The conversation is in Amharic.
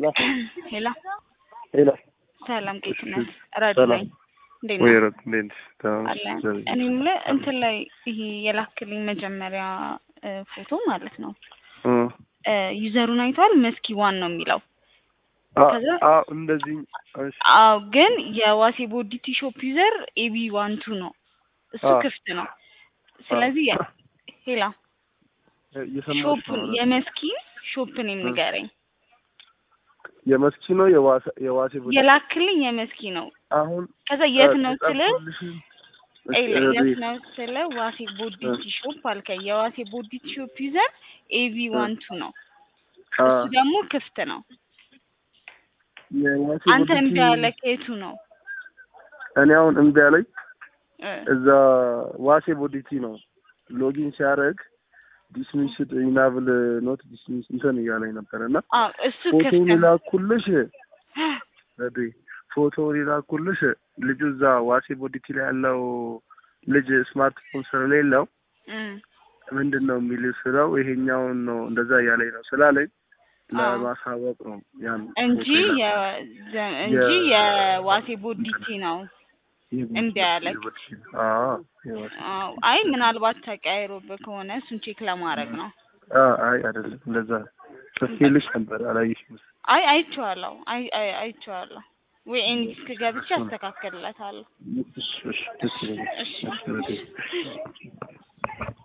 ሄሎ ሄላ ሄሎ ሰላም ጌትነት ረዱ ሰላም። ነኝ። እንዴት ወይ ነህ? ረት እንዴት ነሽ? ደህና ነሽ? አለ እግዚአብሔር እኔ የምልህ እንትን ላይ ይሄ የላክልኝ መጀመሪያ እ፣ ፎቶ ማለት ነው ይመስገን። እ፣ ዩዘሩን አይተዋል። መስኪ ዋን ነው የሚለው አ ከዛ- አ እንደዚህ እሺ አዎ፣ ግን የዋሴ ቦዲቲ ሾፕ ዩዘር ኤቢ ዋን ቱ ነው እሱ አዎ። ክፍት ነው። ስለዚህ የ- ሄላ እየሰማሁሽ ሾፑን ነው። የመስኪ ሾፕን ንገረኝ። የመስኪ ነው የዋሴ የዋሴ ቦዲ የላክልኝ የመስኪ ነው። አሁን ከዛ የት ነው ስለ የጻፍኩልሽን እሺ፣ ኤለ ረዱ፣ የት ነው ስለ ዋሴ ቦዲቲ ሾፕ አልከኝ። የዋሴ ቦዲቲ ሾፕ ዩዘር ኤቢ ዋን ቱ ነው። አ እሱ ደግሞ ክፍት ነው። የዋሴ አንተ ቦዲ እምቢ ያለ ከየቱ ነው? እኔ አሁን እምቢ አለኝ። እ፣ እዛ ዋሴ ቦዲቲ ነው ሎጊን ሲያደርግ ዲስሚስድ ኢናብል ኖት ዲስሚስ እንትን እያለኝ ነበር እና አዎ እሱ ፎቶውን ክፍት ነው። ይላኩልሽ ረዱ ፎቶውን ይላኩልሽ ልጁ እዛ ዋሴ ቦዲቲ ላይ ያለው ልጅ ስማርትፎን ስለሌለው እም፣ ምንድን ነው የሚል ስለው ይሄኛውን ነው እንደዛ እያለኝ ነው ስላለኝ አዎ። ለማሳወቅ ነው ያን እንጂ ፎቶ የ- ዘ- እንጂ የዋሴ ቦዲቲ ነው የላኩት። እምቢ አለኝ። አዎ የዋሴ አዎ፣ አይ ምናልባት ተቀያይሮብህ ከሆነ እሱን ቼክ ለማድረግ ነው። አ- አይ አይደለም እንደዛ ጽፌልሽ ነበር አላየሽም አይ አይቼዋለሁ፣ አይ አይ አይቼዋለሁ። ወይ ኤንዲስክ ገብቼ አስተካክልለታለሁ። እሺ እሺ ደስ ይለኛል እሺ። እሺ ረዱ።